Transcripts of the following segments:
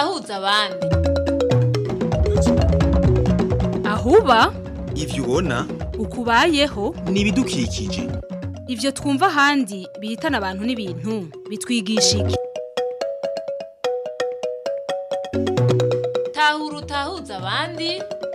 utahuza abandi ahuba ivyo ubona ukubayeho ni ibidukikije ivyo twumva ahandi bihitana abantu n'ibintu bitwigisha iki tahura utahuza abandi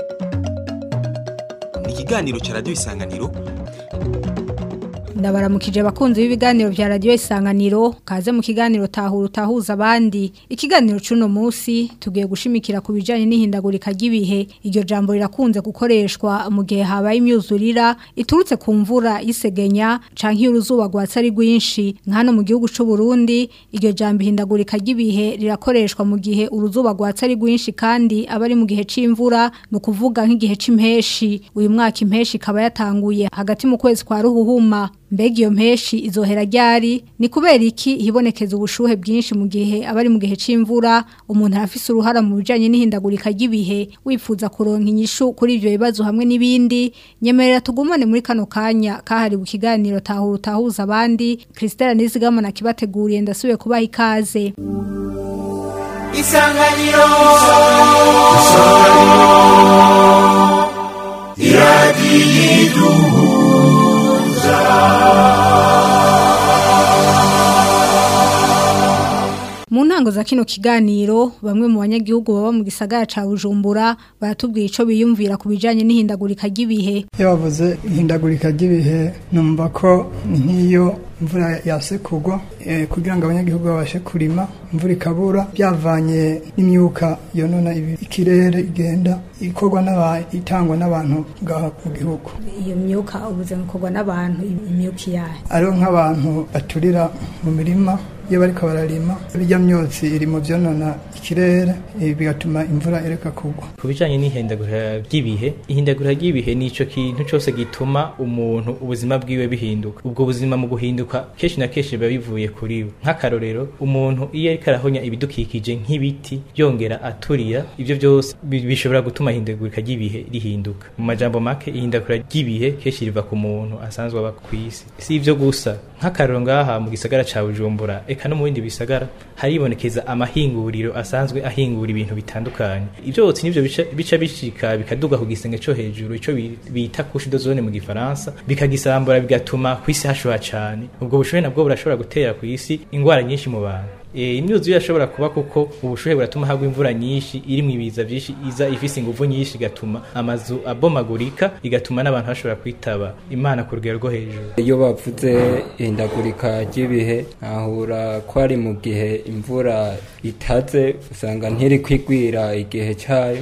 ni ikiganiro ca radiyo isanganiro ndabaramukije abakunzi b'ibiganiro vya radiyo isanganiro kaze mu kiganiro tahura utahuza abandi ikiganiro c'uno musi tugiye gushimikira ku bijanye n'ihindagurika ry'ibihe iryo jambo rirakunze gukoreshwa mu gihe habaye imyuzurira iturutse ku mvura y'isegenya canke iyo uruzuba rwatsi ari rwinshi nka hano mu gihugu c'u Burundi iryo jambo ihindagurika ry'ibihe rirakoreshwa mu gihe uruzuba rwatsi ari rwinshi kandi aba ari mu gihe c'imvura ni ukuvuga nk'igihe c'impeshi uyu mwaka impeshi ikaba yatanguye hagati mu kwezi kwa ruhuhuma mbega iyo mpeshi izohera ryari ni kubera iki hibonekeza ubushuhe bwinshi mu gihe aba ari mu gihe c'imvura umuntu arafise uruhara mu bijanye n'ihindagurika ry'ibihe wifuza kuronka inyishu kuri ivyo bibazo hamwe n'ibindi nyemerera tugumane muri kano kanya kahariwe ikiganiro tahura utahuza abandi Christelle Nizigamana kibateguriye ndasubiye kubaha ikaze isanganiro Mu ntango za kino kiganiro bamwe mu banyagihugu baba mu gisagara ca Bujumbura baratubwira ico biyumvira ku bijanye n'ihindagurika ry'ibihe iyo bavuze ihindagurika ry'ibihe numva ko ni nk'iyo imvura yase kugwa eh, kugira ngo abanyagihugu babashe kurima imvura ikabura byavanye n'imyuka yonona ibi- ikirere igenda ikorwa n'aba itangwa n'abantu ngaha mu gihugu iyo myuka ubuze gukorwa n'abantu imyuka yayo ariho nk'abantu baturira mu mirima iyo bariko bararima birya myotsi iri mu vyonona ikirere eh, bigatuma imvura ireka kugwa ku bijyanye n'ihindagurika ry'ibihe ihindagurika ry'ibihe ni icyo kintu cyose gituma umuntu ubuzima bwiwe bihinduka ubwo buzima mu guhinduka kenshi na kenshi biba bivuye kuri we nk'akarorero umuntu iyo ariko arahonya ibidukikije nk'ibiti yongera aturira ibyo byose bi- bishobora gutuma ihindagurika ry'ibihe rihinduka mu majambo make ihindagurika ry'ibihe kenshi riva ku muntu asanzwe aba ku isi si ibyo gusa nk'akarorero ngaha mu gisagara ca bujumbura eka no mu bindi bisagara haribonekeza amahinguriro asanzwe ahingura ibintu bitandukanye ibyo byose nivyo bica- bica bishika bikaduga ku gisenge co hejuru ico bi- bita couche d'ozone mu gifaransa bikagisambura bigatuma ku isi hashuha cane ubwo bushuhe nabwo burashobora gutera ku isi ingwara nyinshi mu bantu E, imyuzure irashobora kuba kuko ubushuhe buratuma hagwa imvura nyinshi irimwo ibiza vyinshi iza ifise inguvu nyinshi igatuma amazu abomagurika igatuma n'abantu bashobora kwitaba imana ku rugero rwo hejuru iyo bavuze ihindagurika ry'ibihe ahura ko ari mu gihe imvura itaze usanga ntiri kwigwira igihe cyayo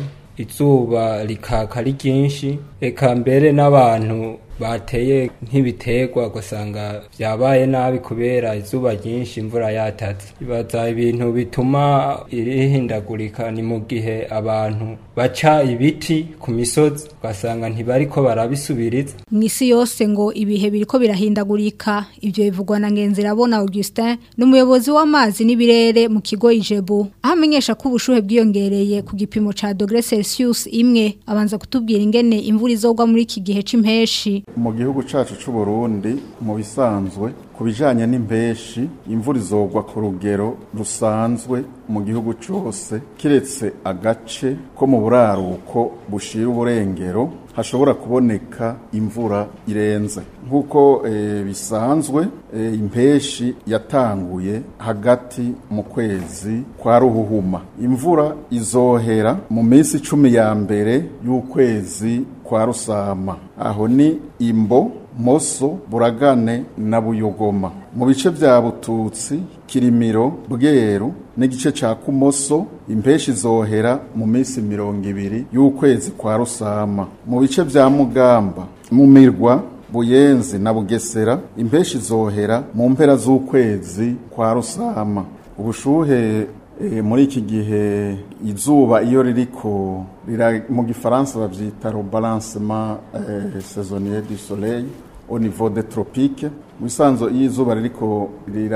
izuba rikaka ari ryinshi eka mbere n'abantu bateye nk'ibiterwa ugasanga byabaye nabi kubera izuba ryinshi imvura yataze ibaza ibintu bituma irihindagurika ni mu gihe abantu baca ibiti ku misozi ugasanga ntibariko barabisubiriza mw'isi yose ngo ibihe biriko birahindagurika ivyo bivugwa na Ngenzirabona Augustin n'umuyobozi w'amazi n'ibirere mu kigo Ijebu aho amenyesha ko ubushuhe bwiyongereye ku gipimo ca degré Celsius imwe abanza kutubwira ingene imvura izogwa muri iki gihe c'impeshi mu gihugu cyacu cy'u Burundi mu bisanzwe ku bijyanye n'impeshi imvura izogwa ku rugero rusanzwe mu gihugu cyose kiretse agace ko mu buraruko bushira uburengero hashobora kuboneka imvura irenze nk'uko eh, bisanzwe eh, impeshi yatanguye hagati mu kwezi kwa ruhuhuma imvura izohera mu minsi cumi ya mbere y'ukwezi kwa rusama aho ni imbo moso buragane na buyogoma mu bice vya bututsi kirimiro bweru n'igice ca kumoso impeshi zohera mu minsi mirongo ibiri y'ukwezi kwa rusama mu bice vya mugamba mu mirwa buyenzi na bugesera impeshi zohera mu mpera z'ukwezi kwa rusama ubushuhe E, muri iki gihe izuba iyo ririko rira mu gifaransa bavyita rebalancement eh, saisonnier du soleil au niveau des tropiques mu bisanzwe iyo izuba ririko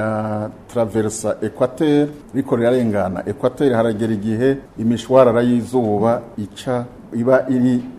riratraversa equateur riko rirarengana equateur haragera igihe imishwarara y'izuba ica iba iri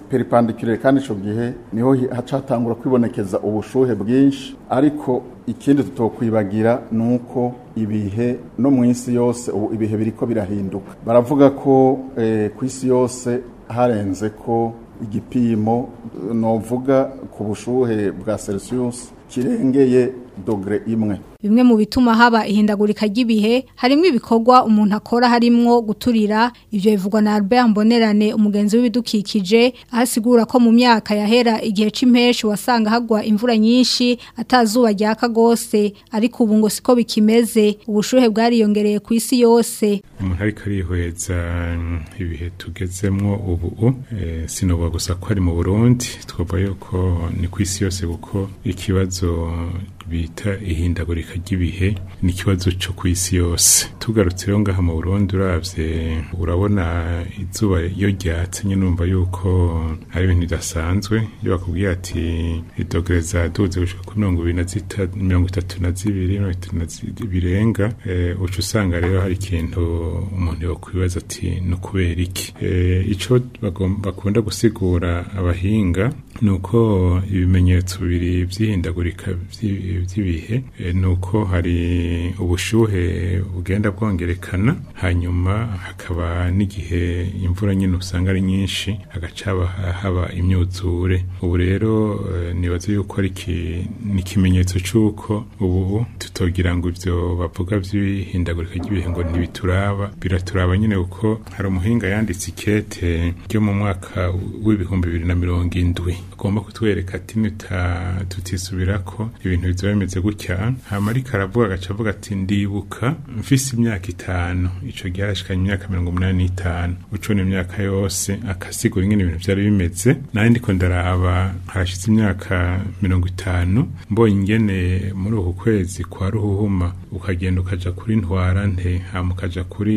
peripandikirere kandi ico gihe niho hi- hacatangura kwibonekeza ubushuhe bwinshi ariko ikindi tutokwibagira ni uko ibihe no mu isi yose ubu ibihe biriko birahinduka baravuga ko eh, ku isi yose harenze ko igipimo eh, novuga ku bushuhe bwa celsius kirengeye dogere imwe Bimwe mu bituma haba ihindagurika ry'ibihe harimo ibikorwa umuntu akora harimwo guturira ivyo bivugwa na Albert Mbonerane umugenzi w'ibidukikije ahasigura ko mu myaka yahera igihe c'impeshi wasanga hagwa imvura nyinshi atazuba ryaka gose ariko ubu ngo siko bikimeze ubushuhe bwariyongereye ku isi yose umuntu ariko arihweza mm, ibihe tugezemwo ubu eh, sinovuga gusa ko ari mu burundi twavuga yuko ni ku isi yose kuko ikibazo bita ihindagurika ry'ibihe ni ikibazo cyo ku isi yose tugarutse rero ngaha mu burundi uravye urabona izuba iyo ryatse nyine numva yuko ari ibintu bidasanzwe iyo bakubwiye ati idogere zaduze gushika kuri mirongo ibiri na zita- mirongo itatu na zibiri mirongo itatu na zi- birenga eh, uca usanga rero hari ikintu umuntu yokwibaza ati ni ukubera iki Eh, ico bagom- bakunda gusigura abahinga ni uko ibimenyetso bibiri vy'ihindagurika vy'i- vy'ibihe eh, ni uko hari ubushuhe bugenda bwongerekana hanyuma hakaba n'igihe imvura nyine usanga ari nyinshi hagaca haba- haba imyuzure ubu rero eh, nibaza yuko ari iki- ni ikimenyetso c'uko ubu tutogira ngo ivyo bavuga vy'ihindagurika ry'ibihe ngo ntibituraba biraturaba nyine kuko hari umuhinga yanditse ikete ryo mu mwaka w'ibihumbi bibiri na mirongo indwi agomba kutwereka ati nita tutisubirako ibintu bizoba bimeze gutya hama ariko aravuga agaca avuga ati ndibuka mfise imyaka itanu ico gihe arashikanye imyaka mirongo umunani n'itanu ucona imyaka yose akasigura ingene ibintu vyari bimeze nari ndiko ndaraba harashize imyaka mirongo itanu mbonye ingene muri uku kwezi kwa ruhuhuma ukagenda ukaja kuri ntwarante hama ukaja kuri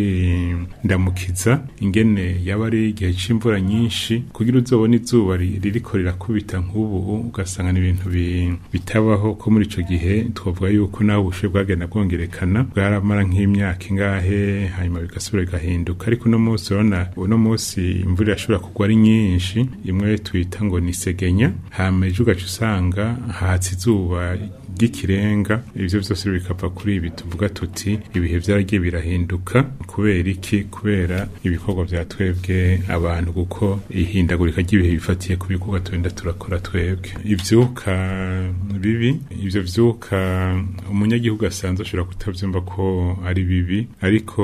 ndamukiza ingene yaba ari igihe c'imvura nyinshi kugira uzobone izuba ri- ririko rirakubita nk'ubu ugasanga ni ibintu bi- bitabaho ko muri ico gihe twavuga yuko naho ubushuhe bwagenda bwongerekana bwaramara nk'imyaka ingahe hanyuma bigasubira bigahinduka ariko uno munsi urabona uno munsi imvura irashobora kugwa ari nyinshi imwe twita ngo ni segenya hama ejo ugaca usanga hatse izuba ry'ikirenga ivyo vyose bikava kuri ibi tuvuga tuti ibihe vyaragiye birahinduka kubera iki kubera ibikorwa vya twebwe abantu kuko ihindagurika ry'ibihe bifatiye ku bikorwa tugenda turakora twebwe ivyuka bibi ivyo vyuka umunyagihugu asanzwe ashobora kutavyumva ko ari bibi ariko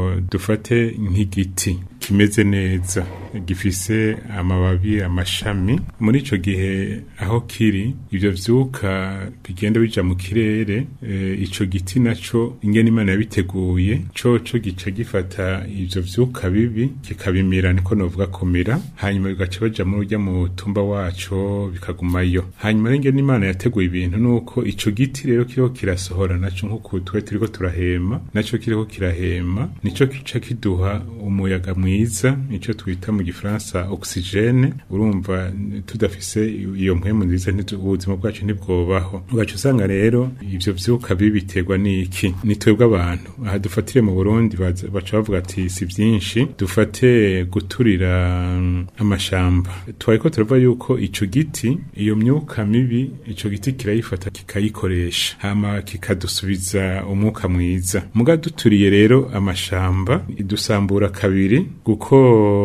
dufate nk'igiti kimeze neza gifise amababi amashami muri ico gihe aho kiri ivyo vyuka bigenda bija mu kirere e, ico giti naco ingene imana yabiteguye coco gica gifata ivyo vyuka bibi kikabimira niko novuga kumira hanyuma bigaca baja muri urya mutumba waco bikagumayo hanyuma rero ingene imana yateguye ibintu nuko ico giti rero kiriko kirasohora naco nkuko twe turiko turahema naco kiriko kirahema nico kica kiduha umuyaga mwiza ico twita mu gifaransa oxygene urumva tudafise iyo mpwemu nziza ntitu- ubuzima bwacu ntibwobaho ugaca usanga rero ivyo vyuka bibi biterwa n'iki ni twebwe abantu aha dufatire mu burundi baza- baca bavuga ati si vyinshi dufate guturira mm, amashamba twariko turavuga yuko ico giti iyo myuka mibi ico giti kirayifata kikayikoresha hama kikadusubiza umwuka mwiza muga duturiye rero amashamba idusambura kabiri kuko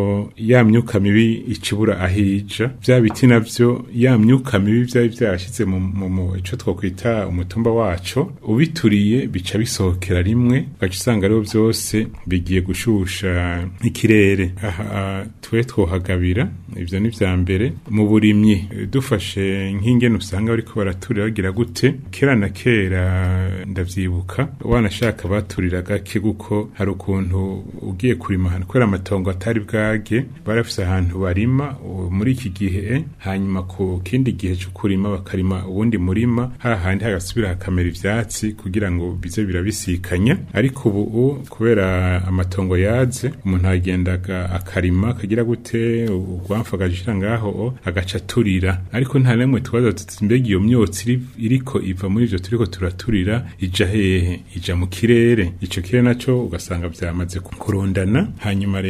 ya myuka mibi icibura ahija vya biti navyo ya myuka mibi vyari vyarashize mu, mu, mu ico twokwita umutumba waco ubituriye bica bisohokera rimwe ugaca usanga rero vyose bigiye gushusha ikirere aha twe twohagabira ivyo ni vya mbere mu burimyi eh, dufashe nk'ingene usanga bariko baraturira bagira gute kera na kera ndavyibuka wanashaka baturira gake kuko hari ukuntu ugiye kurima ahantu kubera amatongo atari bwage barafise ahantu barima ubu muri iki gihe hanyuma ku kindi gihe cyo kurima bakarima uwundi murima hahandi hagasubira hakamera ivyatsi kugira ngo bize birabisikanya ariko ubu kubera amatongo yaze umuntu agendaga akarima akagira gute urwamfa agashira ngaho agaca aturira ariko nta nemwe tubaza tuti mbega iyo myotsi iri- iriko iva muri ivyo turiko turaturira ija hehe ija mu kirere ico kirere naco ugasanga vyamaze kurundana hanyuma rero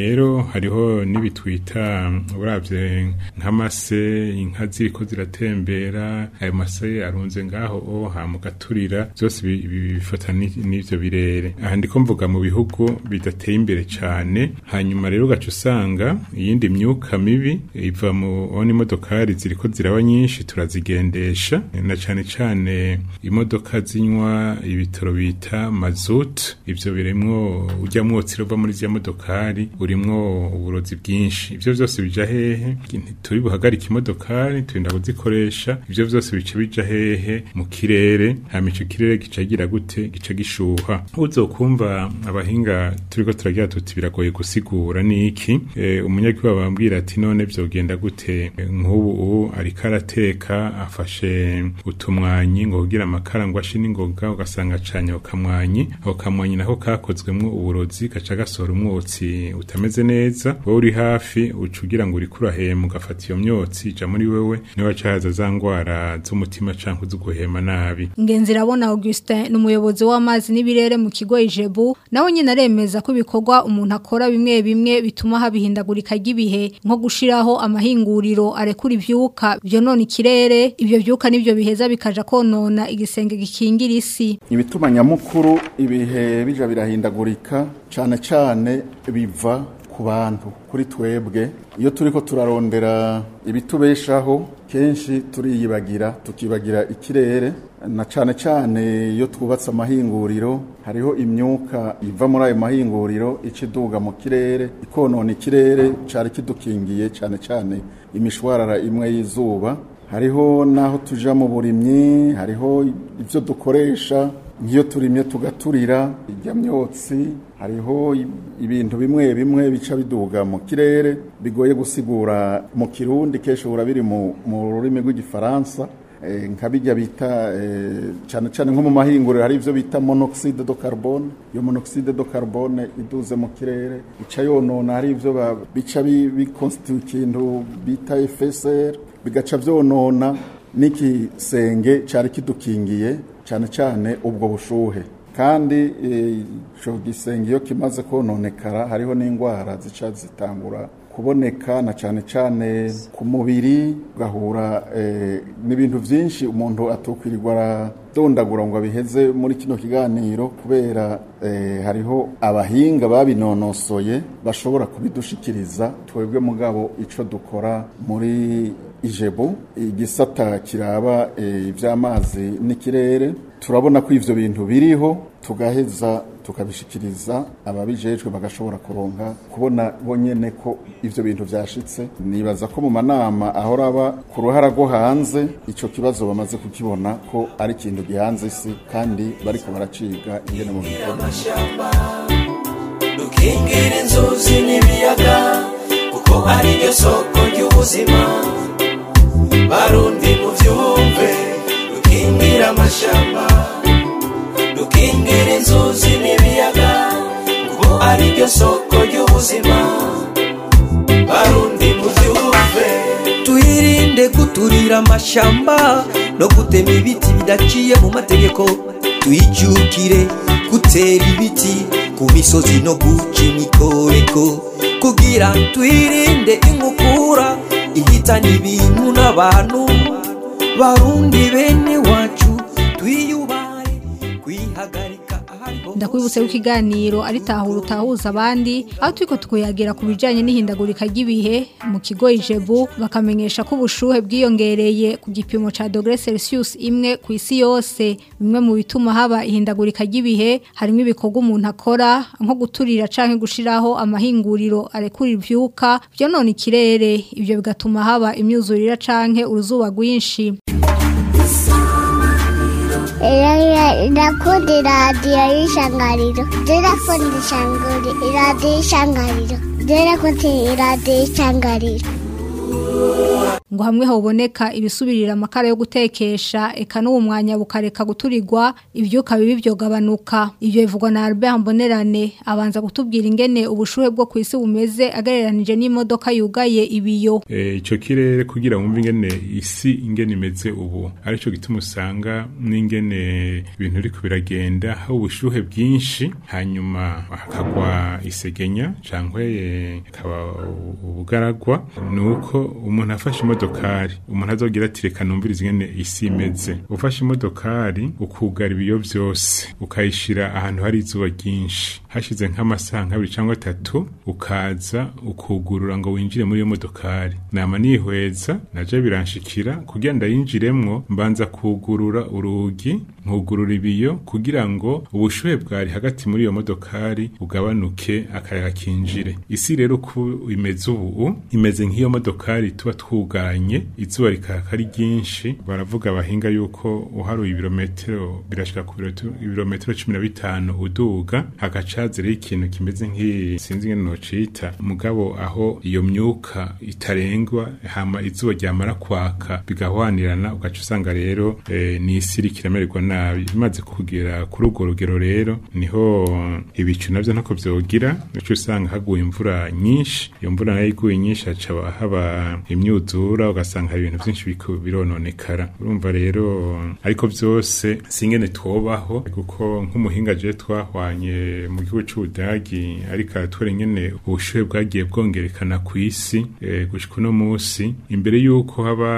rero hariho n'ibitwita uravye nk'amase inka ziriko ziratembera ayo mase arunze ngaho o hamugaturira byose bi- bi- bifata ni- n'ivyo birere aha ndiko mvuga mu bihugu bidateye imbere cane hanyuma rero ugaca usanga iyindi myuka mibi iva mu ona imodokari ziriko ziraba nyinshi turazigendesha na cane cane imodoka zinywa ibitoro bita mazut ivyo birimwo urya mwotsi ruva muri zya modokari urimwo uburozi bwinshi ivyo vyose bija hehe turi buhagarika imodokari turinda kuzikoresha ivyo vyose bica bija hehe mu kirere hama ico kirere gica gira gute gica gishuha uzokumva abahinga turiko turagira tuti biragoye gusigura niki e, umunyagihugu bambwira ati none vyogenda gute E, nk'ubu ubu ariko arateka afashe utumwanyi ngo kugira amakara ngo ashe n'ingoga ugasanga acanye ako kamwanyi ako kamwanyi nako kakozwemwo uburozi gaca gasohora umwotsi utameze neza wowe uri hafi uca ugira ngo uriko urahema ugafata iyo myotsi ija muri wewe niwe waca haza za ngwara z'umutima canke z'uguhema nabi Ngenzi rabona Augustin ni umuyobozi w'amazi n'ibirere mu kigo Ijebu nawe nyine aremeza ko ibikorwa umuntu akora bimwe bimwe bituma habihindagurika ry'ibihe nko gushiraho amahinguriro arekura ivyuka byo none ikirere ibyo vyuka nivyo biheza bikaja konona igisenge gikingira isi ibituma nyamukuru ibihe bija birahindagurika cane cane biva ku bantu kuri twebwe iyo turiko turarondera ibitubeshaho kenshi turiyibagira tukibagira ikirere na cane cane iyo twubatse amahinguriro hariho imyuka iva muri ayo mahinguriro ica iduga mu kirere ikonona ikirere cari kidukingiye cane cane imishwarara imwe y'izuba hariho n'aho tuja mu burimyi hariho ibyo dukoresha nk'iyo turimye tugaturira irya myotsi hariho i- ibintu bimwe bimwe bica biduga mu kirere bigoye gusigura mu kirundi kenshi uhura biri mu mu rurimi rw'igifaransa Eh, nka bijya bita eh, cyane cyane nko mu mahinguriro hari ibyo bita monoxide de carbone iyo monoxide de carbone iduze mu kirere ica yonona hari ibyo ba- bica bi- biconstitute ikintu bita FSR bigaca vyonona n'ikisenge cari kidukingiye cyane cyane ubwo bushuhe kandi eh, ico gisenge iyo kimaze kononekara hariho n'indwara zica zitangura kuboneka na cyane cyane ku mubiri ugahura eh, n'ibintu byinshi umuntu atokwirirwa aradondagura ngo abiheze muri kino kiganiro kubera eh, hariho abahinga babinonosoye bashobora kubidushikiriza twebwe mugabo ico dukora muri ijebu igisata kiraba eh, ivy'amazi n'ikirere turabona ko ivyo bintu biriho tugaheza tukabishikiriza ababijejwe bagashobora kuronka kubona bonyene ko ivyo bintu vyashitse nibaza ko mu manama ahora aba ku ruhara rwo hanze ico kibazo bamaze kukibona ko ari ikintu gihanze isi kandi bariko baraciga ingene mu bikorwa dukingira inzuzi n'ibiyaga kuko ari ryo soko ry'ubuzima barundi muvyumve dukingira amashamba dukingira inzuzi n'ibiyaga kuko ari ryo soko ry'ubuzima barundi muvyumve twirinde guturira amashamba no gutema ibiti bidaciye mu mategeko twijukire gutera ibiti ku misozi no guca imikoreko kugira twirinde inkukura ihitana ibintu n'abantu barundi bene wacu twiyubahe kwihagarika ahariho ndakwibutse w'ikiganiro ari tahura utahuza abandi aho turiko twiyagera ku bijanye n'ihindagurika ry'ibihe mu kigo ijebu bakamenyesha ko ubushuhe bwiyongereye ku gipimo ca dogere celsius imwe ku isi yose bimwe mu bituma haba ihindagurika ry'ibihe harimo ibikorwa umuntu akora nko guturira canke gushiraho amahinguriro arekura ivyuka vyonona ikirere ivyo bigatuma haba imyuzurira canke uruzuba rwinshi Ndakunda iradiyo y'ishangariro ndakunda ishangari iradiyo y'ishangariro ndakunda iradiyo y'ishangariro ngo hamwe hoboneka ibisubirira amakara yo gutekesha eka n'uwo mwanya bukareka guturirwa ivyuka bibi vyogabanuka ivyo bivugwa na Albert Mbonerane abanza gutubwira ingene ubushuhe bwo kwisi bumeze agereranije n'imodoka yugaye ibiyo Eh, ico kirere kugira wumve ingene isi ingene imeze ubu arico gituma usanga n'ingene ibintu biriko biragenda aho ubushuhe bwinshi hanyuma hakagwa isegenya cankwe eh, hakaba ubugaragwa nuko umuntu afashe imodokari umuntu azogira ati reka numvirize ingene isi imeze ufashe imodokari ukugara ibiyo vyose ukayishira ahantu hari izuba ryinshi hashize nk'amasaha nk'abiri cyangwa atatu ukaza ukugurura ngo winjire muri iyo modokari nama nihweza naje biranshikira kugira ndayinjiremwo mbanza kugurura urugi nkugurura ibiyo kugira ngo ubushuhe bwari hagati muri iyo modokari ugabanuke akayaga kinjire isi rero uko imeze ubu imeze nk'iyo modokari tuba twugaranye izuba rikaka ari ryinshi baravuga abahinga yuko uharuye ibirometero birashika ku birometero- ibirometero cumi na bitanu uduga hagacaze rero ikintu kimeze nk'iyi sinzi ingene nocita mugabo aho iyo myuka itarengwa hama izuba ryamara kwaka bigahwanirana ugaca usanga rero eh, ni isi iriko iramererwa nabi imaze kugera kuri urwo rugero rero niho ibicu navyo ntako vyogira uca usanga haguye imvura nyinshi iyo mvura nayo iguye nyinshi haca haba imyuzura ugasanga hari ibintu vyinshi biriko birononekara urumva rero ariko vyose singene twobaho kuko nk'umuhinga je twahwanye mu gihugu c'ubudagi ariko aratwera ingene ubushuhe bwagiye bwongerekana ku isi eh, gushika uno musi imbere yuko haba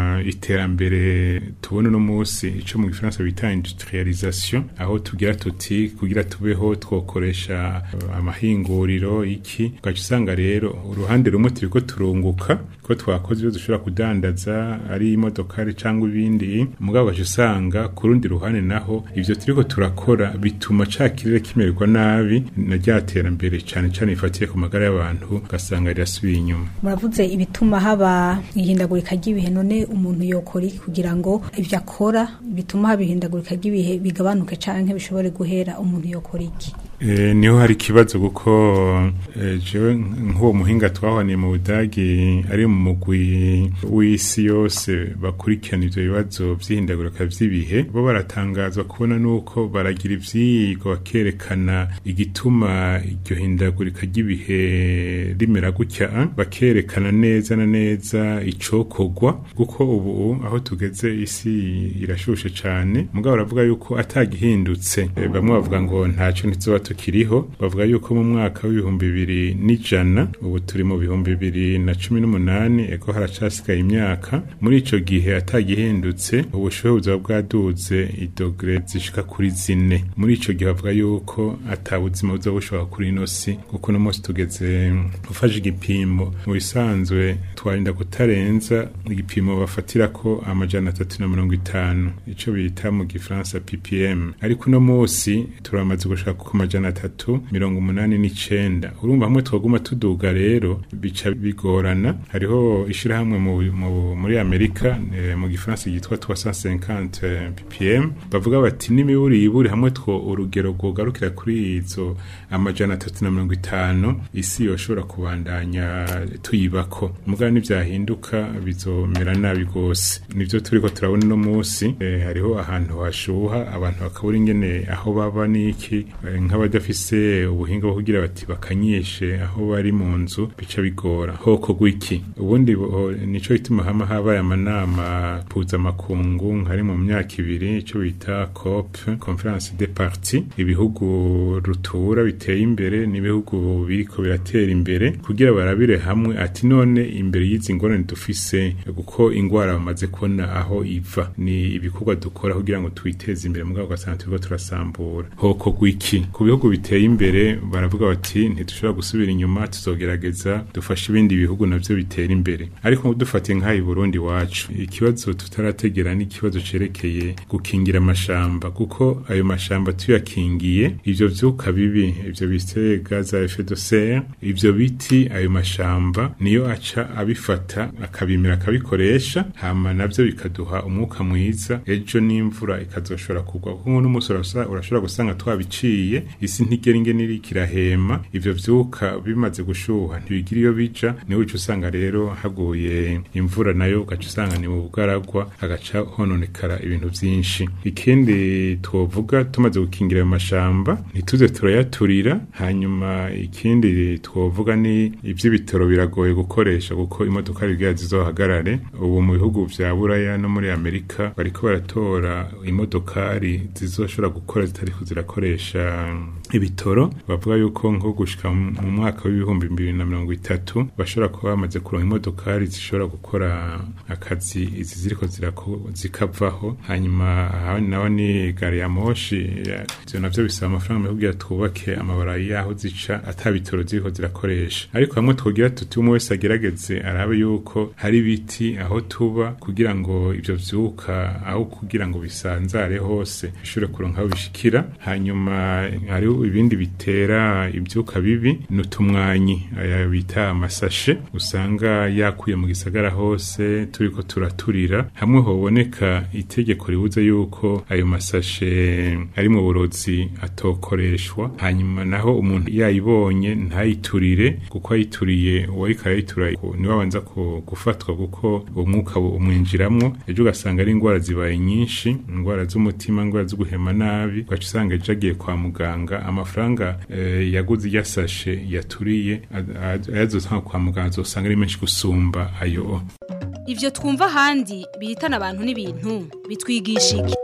iterambere tubona uno musi ico mu gifaransa bita industrialisation aho tugira tuti kugira tubeho twokoresha eh, amahinguriro iki ugaca usanga rero uruhande rumwe turiko turunguka ko twakoze ibyo dushobora kudandaza ari imodokari cyangwa ibindi mugabo ugaca usanga ku rundi ruhande naho ivyo turiko turakora bituma ca kirere kimererwa nabi na rya terambere cane cane rifatiye ku magara y'abantu ugasanga rirasubiye inyuma muravuze ibituma haba ihindagurika ry'ibihe none umuntu yokora iki kugira ngo ibyo akora bituma haba ihindagurika ry'ibihe bigabanuke canke bishobore guhera umuntu yokora iki E, niho hari ikibazo kuko e, jewe nk'uwo muhinga twahaniye mu budagi ari mu mugwi w'isi yose bakurikirana ivyo bibazo vy'ihindagurika vy'ibihe bo baratangazwa kubona nuko baragira ivyigwa bakerekana igituma iryo hindagurika ry'ibihe rimera gutya bakerekana neza na neza icokorwa kuko ubu aho tugeze isi irashushe cane mugabo baravuga yuko atagihindutse e, bamwe bavuga ngo ntaco ntizoba tukiriho bavuga yuko mu mwaka w'ibihumbi bibiri n'ijana ubu turi mu bihumbi bibiri na cumi n'umunani eko haracasigaye imyaka muri ico gihe atagihindutse ubushuhe buzaba bwaduze idogere zishika kuri zine muri ico gihe bavuga yuko ata buzima buzoba bushobora kuri ino si kuko uno munsi tugeze ufashe igipimo mu bisanzwe twarinda kutarenza igipimo bafatirako amajana atatu na mirongo itanu ico bita mu gifaransa ppm ariko uno munsi turamaze gushaka ku majana atatu mirongo umunani n'icenda urumva hamwe twaguma tuduga rero bica bigorana hariho ishirahamwe mu, mu, muri amerika e, mu gifaransa ryitwa 350 ppm bavuga bati n'imiburi yiburi hamwe two urugero rwogarukira kuri izo amajana atatu na mirongo itanu isi yoshobora kubandanya tuyibako mugabo nivyahinduka bizomera nabi gose nivyo turiko turabona uno munsi e, hariho ahantu hashuha abantu bakabura ingene aho baba n'iki e, nk'abadafise ubuhinga bwo kugira bati bakanyishe aho bari mu nzu bica bigora hoko gwiki ubundi bo- nico gituma hama habaye amanama mpuzamakungu nkari mu myaka ibiri ico bita COP Conference des Parties ibihugu rutura biteye imbere n'ibihugu biriko biratera imbere kugira barabire hamwe ati none imbere y'izi ngorane dufise kuko ingwara bamaze kubona aho iva ni ibikorwa dukora kugira ngo twiteze imbere mugabo ugasanga turiko turasambura hoko gwiki ku bihugu biteye imbere baravuga bati ntidushobora gusubira inyuma tuzogerageza dufashe ibindi bihugu navyo bitera imbere ariko dufatiye nk'aha i Burundi wacu ikibazo tutarategera ni ikibazo cerekeye gukingira amashamba kuko ayo mashamba tuyakingiye ivyo vyuka bibi ivyo bise gaz à effet de serre ivyo biti ayo mashamba niyo aca abifata akabimira akabikoresha hama navyo bikaduha umwuka mwiza ejo n'imvura ikazoshobora kugwa kuko n'umunsi urasa- urashobora gusanga twabiciye isi ntigera ingene iri kirahema ivyo vyuka bimaze gushuha ntibigira iyo bija niho uca usanga rero haguye imvura nayo ugaca usanga ni mu bugaragwa hagaca hononekara ibintu vyinshi ikindi twovuga tumaze gukingira ayo mashamba ntituze turayaturira hanyuma ikindi twovuga ni ivy'ibitoro biragoye gukoresha kuko imodoka rigira zizohagarare ubu mu bihugu vya buraya no muri amerika bariko baratora imodokari zizoshobora gukora zitariko zirakoresha ibitoro bavuga yuko nko gushika mu mwaka w'ibihumbi bibiri na mirongo itatu bashobora kuba bamaze kuronka imodokari zishobora gukora akazi izi ziriko zirako- zikavaho hanyuma ahandi naho ni gari ya moshi ya- ivyo navyo bisaba amafaranga menshi kugira twubake amabarayi yaho zica ata bitoro ziriko zirakoresha ariko hamwe twogira tuti umwe wese agerageze arabe yuko hari ibiti aho tuba kugira ngo ivyo vyuka aho kugira ngo bisanzare hose bishobore kuronka aho bishikira hanyuma hariho ibindi bitera ivyuka bibi n'utumwanyi aya bita amasashe usanga yakuye mu gisagara hose turiko turaturira hamwe hoboneka itegeko ribuze yuko ayo masashe ari mu burozi atokoreshwa hanyuma naho umuntu yayibonye ntayiturire kuko ayituriye uwariko arayitura niwe abanza ku- gufatwa kuko uwo mwuka bu- umwinjiramwo ejo ugasanga ari indwara zibaye nyinshi indwara z'umutima indwara zo guhema nabi ugaca usanga ejo agiye kwa muganga amafaranga eh, yaguze yasashe yaturiye a- a- ayazotanga kwa muganga azosanga ari menshi gusumba ayo Ivyo twumva ahandi bihitana abantu n'ibintu bitwigisha iki?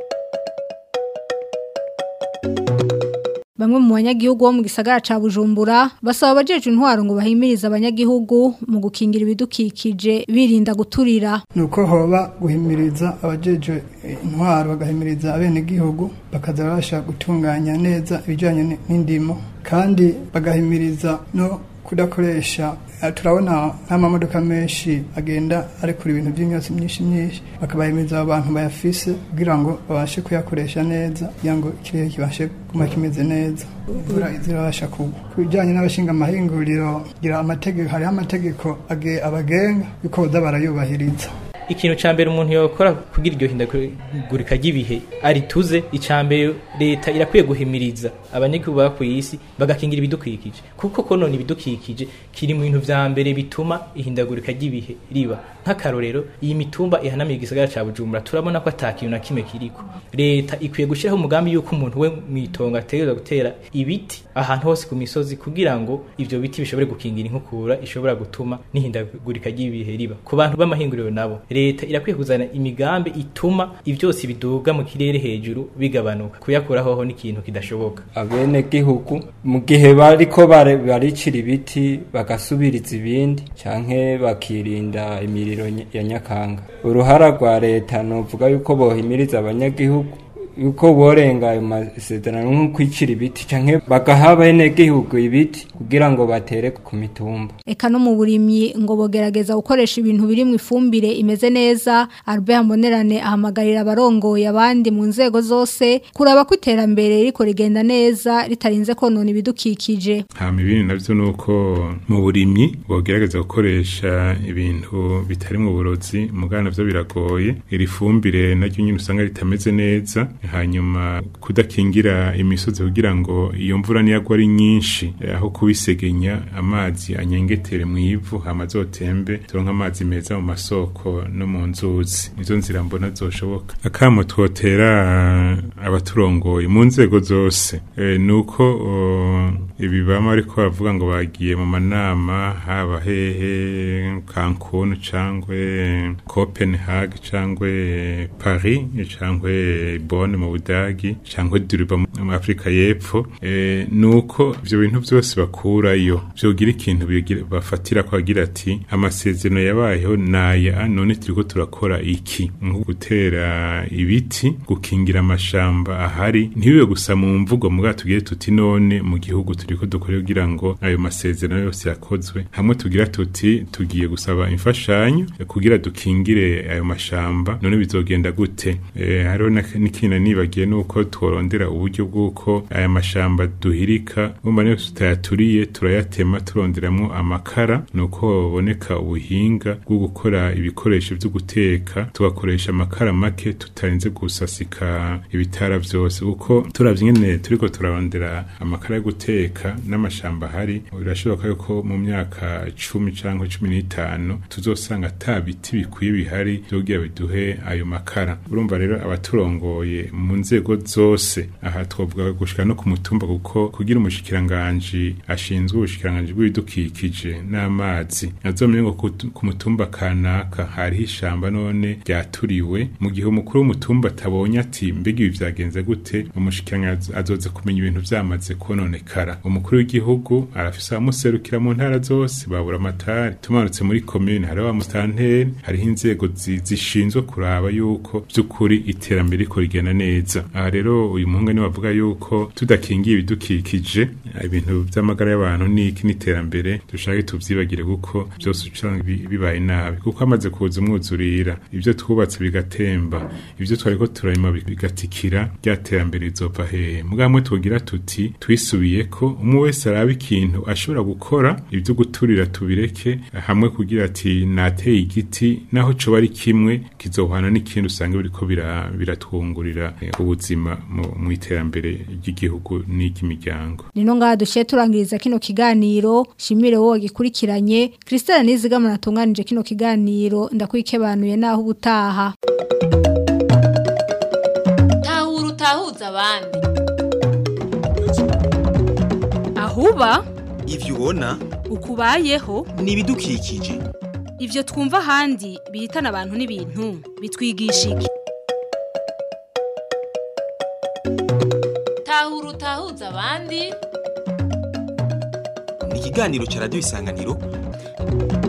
Bamwe mu banyagihugu bo mu gisagara ca Bujumbura basaba abajeje intwaro ngo bahimirize abanyagihugu mu gukingira ibidukikije birinda guturira. nuko hoba guhimiriza abajeje intwaro bagahimiriza abenegihugu bakaza babasha gutunganya neza ibijyanye ni- n'indimo kandi bagahimiriza no kudakoresha eh, turabona nk'amamodoka menshi agenda arekura ibintu by'imyotsi myinshi myinshi bakabahimiriza abo bantu bayafise kugira ngo babashe kuyakoresha neza kugira ngo ikirere kibashe kuma kimeze neza imvura izirabasha kugwa ku bijyanye n'abashinga amahinguriro gira amategeko hariho amategeko age- abagenga yuko boza barayubahiriza ikintu ca mbere umuntu yokora kugira iryo hindagurika ry'ibihe arituze ica mbere leta irakwiye guhimiriza abanyagihugu baba kw'isi bagakingira ibidukikije kuko konona ibidukikije kiri mu bintu vya mbere bituma ihindagurika ry'ibihe riba nk'akarorero iyi mitumba ihanamiye igisagara ca bujumbura turabona ko ata kintu na kimwe kiriko leta ikwiye gushyiraho umugambi yuko umuntu we mw'itongo ategerezwa gutera ibiti ahantu hose ku misozi kugira ngo ivyo biti bishobore gukingira inkukura ishobora gutuma n'ihindagurika ry'ibihe riba ku bantu b'amahinguriro nabo leta irakwiye kuzana imigambi ituma ivyose biduga mu kirere hejuru bigabanuka kuyakuraho ho n'ikintu kidashoboka abene gihugu mu gihe bariko bare- baricira ibiti bagasubiriza ibindi canke bakirinda imiriro ny- ya nyakanga uruhara rwa leta novuga yuko bohimiriza abanyagihugu yuko borenga ayo masezerano nko kwicira ibiti canke bagaha bene gihugu ibiti kugira ngo batere ku mitumba Eka no mu burimyi ngo bogerageza gukoresha ibintu biri mu ifumbire imeze neza Albert Monerane ahamagarira abarongoye abandi mu nzego zose kuraba ko iterambere riko rigenda neza ritarinze konona ibidukikije. hama ibindi navyo nuko mu burimyi bogerageza gukoresha ibintu bitari mu burozi mugana navyo biragoye iri fumbire naryo nyine usanga ritameze neza hanyuma kudakingira imisozi kugira ngo iyo mvura niyagwa ari nyinshi eh, aho kubisegenya amazi anyengetere mu ivu hama azotembe turonke amazi meza mu masoko no mu nzuzi nizo nzira mbona zoshoboka akamo twotera eh, abaturongoye mu nzego zose eh, nuko oh, ibi bama ariko bavuga ngo bagiye mu manama haba hehe Cancun cangwe Copenhagen cangwe Paris cangwe Bonn mu Budagi cangwe Durban mu Afrika y'Epfo eh, nuko ivyo bintu byose bakurayo vyogira ikintu bigira- bafatira ko agira ati amasezerano yabayeho naya none turiko turakora iki nko gutera ibiti gukingira amashamba ahari ntibibe gusa mu mvugo muga tugiye tuti none mu gihugu turiko dukora kugira ngo ayo masezerano yose yakozwe hamwe tugira tuti tugiye gusaba imfashanyo kugira dukingire ayo mashamba none bizogenda gute eh, hariho na- n'ikintu nibagiye nuko tworondera uburyo bw'uko aya mashamba duhirika bumva niyo tutayaturiye turayatema turonderamwo amakara nuko baboneka ubuhinga bwo gukora ibikoresho vyo guteka tugakoresha amakara make tutarinze gusasika ibitara vyose kuko turavye ingene turiko turarondera amakara yo guteka n'amashamba ahari birashoboka yuko mu myaka cumi canke cumi n'itanu tuzosanga ata biti bikwiye bihari vyogira biduhe ayo makara urumva rero abaturongoye mu nzego zose aha twavuga gushika no ku mutumba kuko kugira umushikiranganji ashinzwe ubushikiranganji bw'ibidukikije n'amazi azomenye ngo ku- ku mutumba kanaka hariho ishamba none ryaturiwe mu gihe umukuru w'umutumba atabonye ati mbega ibi vyagenze gute umushikiranganji azoza kumenya ibintu vyamaze kononekara umukuru w'igihugu arafise abamuserukira mu ntara zose babura amatari tumanutse muri komine hariho abamustanteri hariho inzego zi- zishinzwe kuraba yuko vy'ukuri iterambere riko rigenda neza aha rero uyu muhungu niwe avuga yuko tudakingiye ibidukikije ibintu vy'amagara y'abantu n'iki n'iterambere dushake tuvyibagire kuko vyose usanga bi- bibaye nabi kuko hamaze kuza umwuzurira ivyo twubatse bigatemba ivyo twariko turarima bi- bigatikira rya terambere rizova hehe mugamwe tugira tuti twisubiyeko umwe wese araba ikintu ashobora gukora ivyo guturira tubireke hamwe kugira ati nateye igiti naho coba ari kimwe kizohana n'ikindi usanga biriko bira- biratwungurira eh, ubuzima mu- mu iterambere ry'igihugu n'iry'imiryango Nino ngaha dushiye turangiriza kino kiganiro shimire wowe gikurikiranye Christelle Nizigama natunganije kino kiganiro ndakwikebanuye naho ubutaha tahura utahuza abandi ahuba ivyo ubona ukubayeho ni ibidukikije ivyo twumva ahandi bihitana abantu n'ibintu bitwigisha iki tahura utahuza abandi ni ikiganiro ca radiyo isanganiro